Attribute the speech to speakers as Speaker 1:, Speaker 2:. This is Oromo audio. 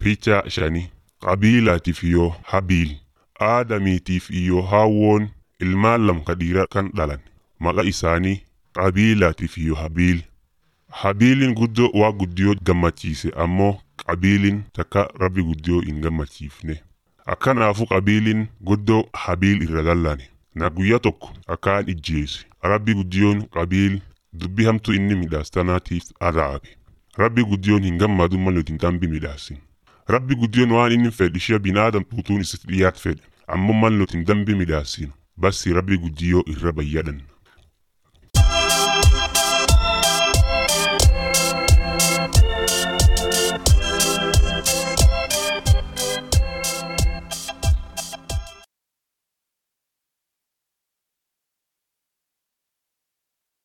Speaker 1: Picha shanii qabiilaatiif yoo habiil aadamiitiif iyyoo haawwoon ilmaan lam ka dhiiraa kan dhalan maqa isaanii qabiilaatiif iyyoo habiil habiiliin guddoo waa guddiyoo gammachiise ammoo qabiiliin takka rabbi guddiyoo hin gammachiifne akkanaafu qabiiliin guddoo habiil irra lallane na guyya tokko akkaan ijjeese rabbi guddiyoon qabiil dubbii hamtuu inni midhaas tanaatiif araabe rabbi guddiyoon hin gammadu mal nuti hin dambi midhaasin rabbi guddiyoon waan inni fedhe ishee binaadam tuutuun isitti dhiyaat fedhe ammoo mal nuti hin dambi midhaasin bassi rabbi guddiyoo irra bayyadhan